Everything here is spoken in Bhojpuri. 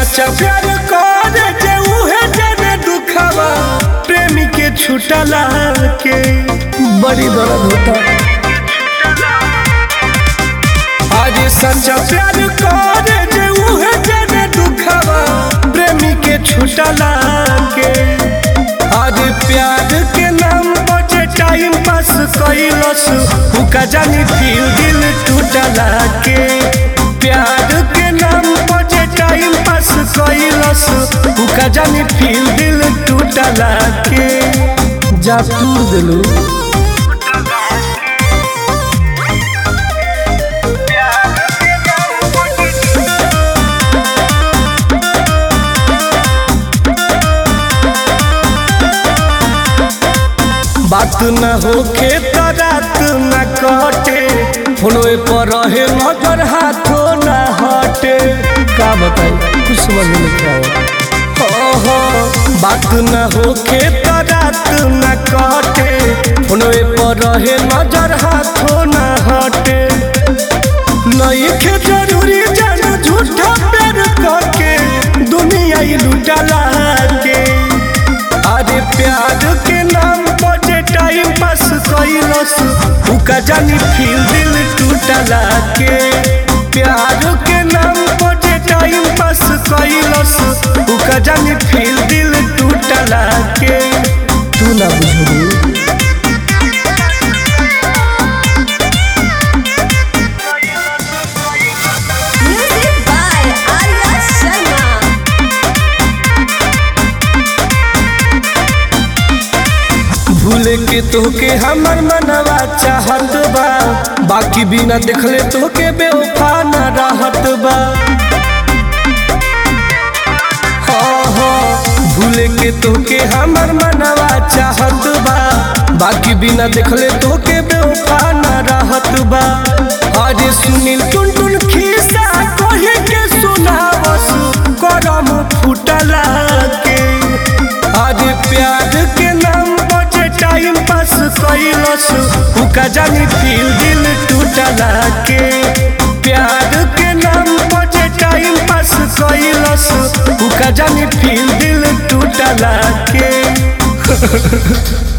सच्चा प्यार करे जे उहे जाने दुखावा प्रेमी के छुटला के बड़ी दर्द होता आज सच्चा प्यार करे जे उहे जाने दुखावा प्रेमी के छुटला के आज प्यार के नाम बचे टाइम पास कैलस हुका जानी फिर दिल टूटला के प्यार के नाम बचे टाइम पास कैलस हुका जानी फिर दिल टूटला के जा तूर दिलू बात न होखे त रात न कटे फोनवे पर रहे नजर हाथों न हटे का बताई कुछ समझ में नहीं आया हो हो बात न होखे त रात न कटे फोनवे पर रहे नजर हाथों न हटे नहीं खे जरूरी जान झूठा प्यार करके दुनिया ही लुटला के अरे प्यार के नाम बजे टाइम पास कैलस उका जानी फिर दिल टूटला के प्यार के नाम बजे टाइम पास कैलस उका जानी फिर दिल टूटला के तू ना बुझू Music by Arya Sharma. भूले के तोके हमर मनवा चाहत बा बाकी बिना देखले तोके बेवफा न रहत बा हाँ हाँ भूले के तोके हमर मनवा चाहत बा बाकी बिना देखले तोके बेवफा न रहत बा अरे सुनील टुन टुन खिस्सा कहे के सुनावस करम फुटला के अरे प्यार के नाम बचे टाइम पास कैलस उका जानी फिर दिल टूटला के प्यार के नाम बचे टाइम पास कैलस उका जानी फिर दिल टूटला के